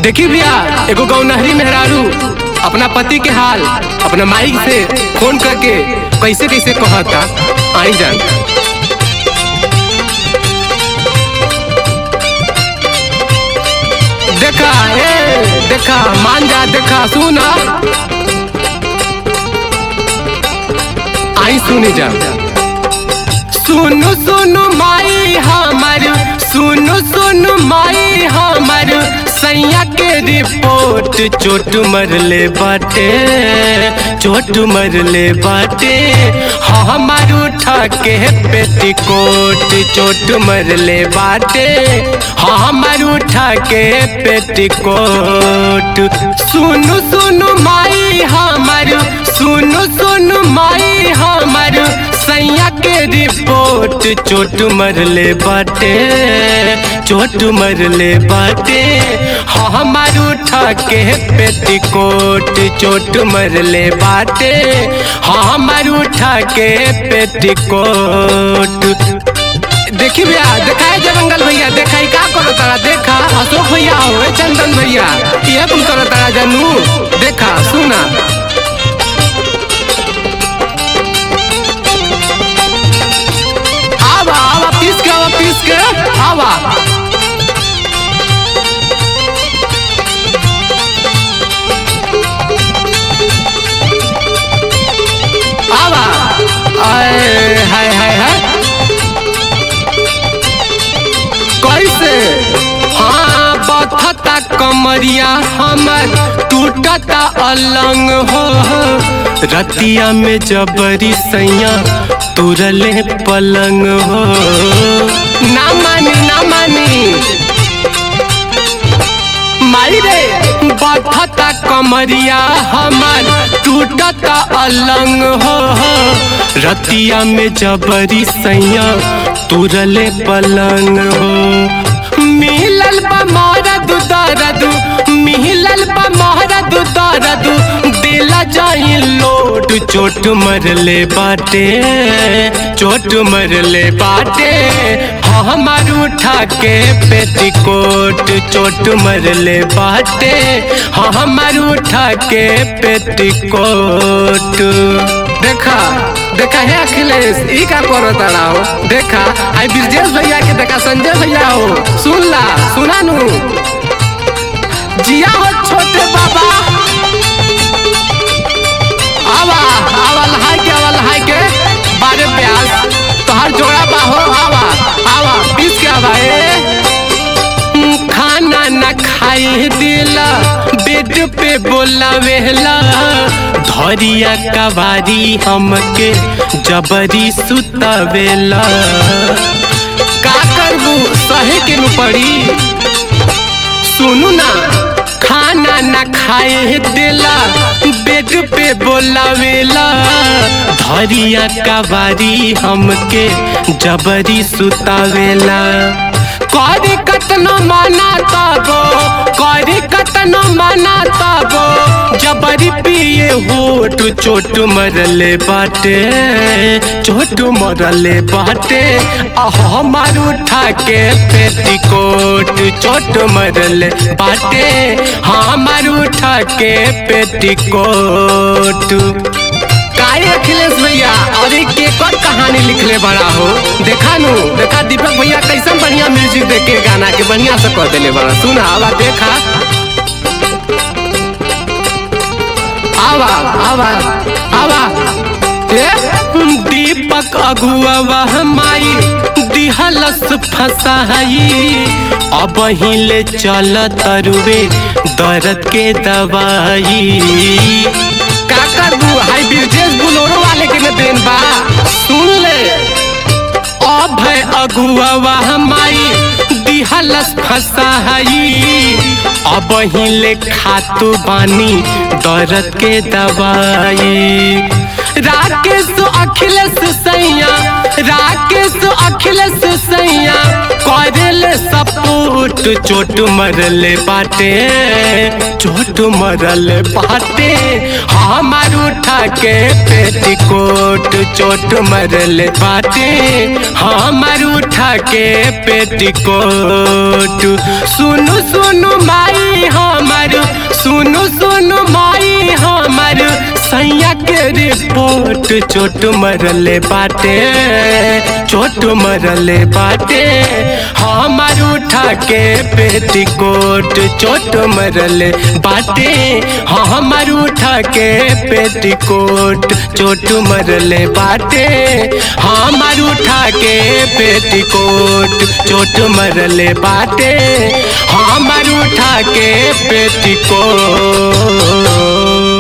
देखी भैया एगो गौनहरी मेहरारू अपना पति के हाल अपना माई से फोन करके कैसे कैसे कहता आई जान देखा ए देखा मान जा देखा सुना आई सुनी जा सुनु सुनु माई हमर सुनु सुनु माई हमर सैया के रिपोर्ट चोट मरले बाटे चोट मरले बाटे हमार उठा के पेटीकोट चोट मरले बाटे हमार उठा के पेटीकोट सुनु सुनु माई हमर सुनु सुनु माई हमर सैया के रिपोर्ट चोट मरले बाटे चोट मरले बाटे हमार उठा के पेटीकोट चोट मरले बाटे हमार उठा के पेटीकोट देखी भैया देखाए जंगल भैया देखा का करो तारा देखा अशोक भैया हो चंदन भैया ये तुम करो तारा जानू देखा सुना आवा आवा पीस के आवा पीस के आवा आवा आए हाय हाय हाय कैसे हाँ बथता कमरिया हमर टूटता अलंग हो रतिया में जबरी सैया तुरले पलंग हो ना मानी ना मानी माई रे बथता कमरिया हमर टूटता अलंग हो रतिया में जबरी सैया तुरले पलंग हो मिलल बा मरद दरद मिलल बा मरद दरद दिला जाई लोट चोट मरले बाटे चोट मरले बाटे हमार उठा के पेटीकोट चोट मरले बाटे हमार उठा के पेटीकोट देखा देखा है अखिलेश ई का करो तारा हो देखा आई ब्रजेश भैया के देखा संजय भैया हो सुन ला सुना नू जिया हो छोटे बाबा आवा आवा लहाई के आवा लहाई के बारे प्यास तोहार जोड़ा बा हो आवा आवा पीस के आवा ए खाना न खाई दिला बेड पे बोला वेहला धरिया कबारी हमके जबरी सुतावेला का करबू सहे के नु पड़ी सुनू ना खाना न खाए दिला बेड पे बोलावेला धरिया कबारी हमके जबरी सुतावेला करी कतनो माना तबो करी कतनो माना तबो जबरी पिए होठ चोट मरले बाटे चोट मरले बाटे हमार उठा के पेटीकोट चोट मरले बाटे हमार उठा के पेटीकोट काहे अखिलेश भैया और एक केकर कहानी लिखले बड़ा हो देखा नु देखा दीपक भैया कैसन बढ़िया म्यूजिक देख के गाना के बढ़िया से कह देले बड़ा सुना आवा देखा आवा आवा आवा ए दीपक अगुआ माई दिहलस फसाई अब हिले चल तरुवे दर्द के दवाई का करबू हाई ब्रिजेश बुलोरो वाले के न देन बा सुन ले अब है अगुआ हमारी दिहलस फसाई अब हिले खातू बानी दर्द के दवाई राकेश अखिलेश सैया राकेश अखिलेश सैया करे दिल सपूट चोट मरले बाटे चोट मरले बाटे हमार उठा के पेटीकोट चोट मरले बाटे हमार उठा के पेटीकोट सुनु सुनु माई हमार सुनु सुनु माई हमार सैया के रिपोर्ट चोट मरले बाटे चोट मरले बाटे हमार उठा के पेटीकोट चोट मरले बाटे हमार उठा के पेटीकोट चोट मरले बाटे हमार उठा के पेटीकोट चोट मरले बाटे हमार उठा के पेटीकोट